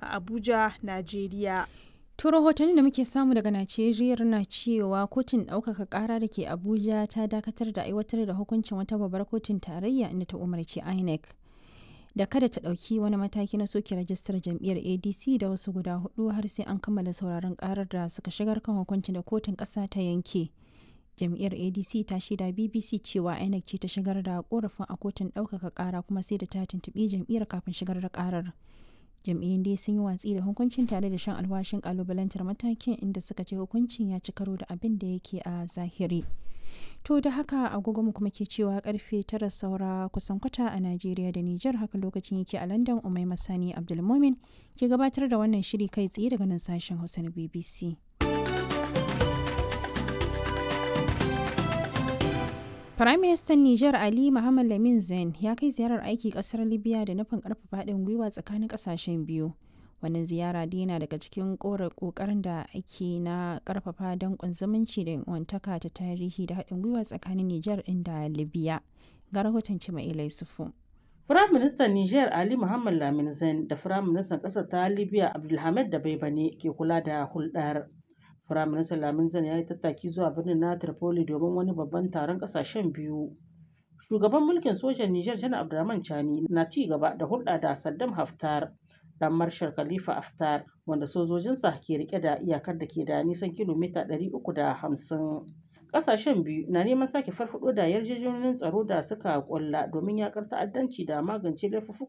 a Abuja, Najeriya. To rahotanni da muke samu daga Najeriya na cewa kotun ɗaukaka ƙara da ke Abuja ta dakatar da aiwatar da hukuncin wata babbar kotun tarayya inda ta umarci INEC da kada ta ɗauki wani mataki na soke rajistar jam'iyyar ADC da wasu guda hudu har sai an kammala sauraron ƙarar da suka shigar kan hukuncin da kotun ƙasa ta yanke. Jam'iyyar ADC ta shaida BBC cewa INEC ce ta shigar da korafin a kotun ɗaukaka ƙara kuma sai da ta tuntuɓi jam'iyyar kafin shigar da ƙarar. jam'iyyun dai sun yi watsi da hukuncin tare da shan alwashin kalubalantar matakin inda suka ce hukuncin ya ci karo da abin da yake a zahiri to da haka agogo mu kuma ke cewa karfe tara saura kusan kwata a najeriya da nijar haka lokacin yake a london umai masani abdulmomin ke gabatar da wannan shiri kai tsaye daga nan sashen hausa na bbc Firaministan Nijar Ali Muhammad Lamin Zain ya kai ziyarar aiki kasar Libya da nufin karfafa haɗin gwiwa tsakanin ƙasashen biyu. Wannan ziyara dai yana daga cikin ƙoƙarin da ake na ƙarfafa danƙon zumunci da wantaka ta tarihi da haɗin gwiwa tsakanin Nijar ɗin da Libya. Ga rahoton Cima'ila Yusufu. Firaministan Nijar Ali Muhammad Lamin Zain da Firaministan ƙasar ta Libya Abdulhamid da Baibane ke kula da hulɗar. Firaministan Lamin Zan ya yi tattaki zuwa birnin na Tripoli domin wani babban taron ƙasashen biyu. Shugaban mulkin sojan Nijar Janar Abdurrahman Chani na ci gaba da hulɗa da Saddam Haftar, ɗan Marshal Khalifa Haftar, wanda sojojinsa ke rike da iyakar da ke da nisan kilomita 350. Ƙasashen biyu na neman sake farfaɗo da yarjejeniyoyin tsaro da suka ƙulla domin yaƙar ta'addanci da magance laifuffukan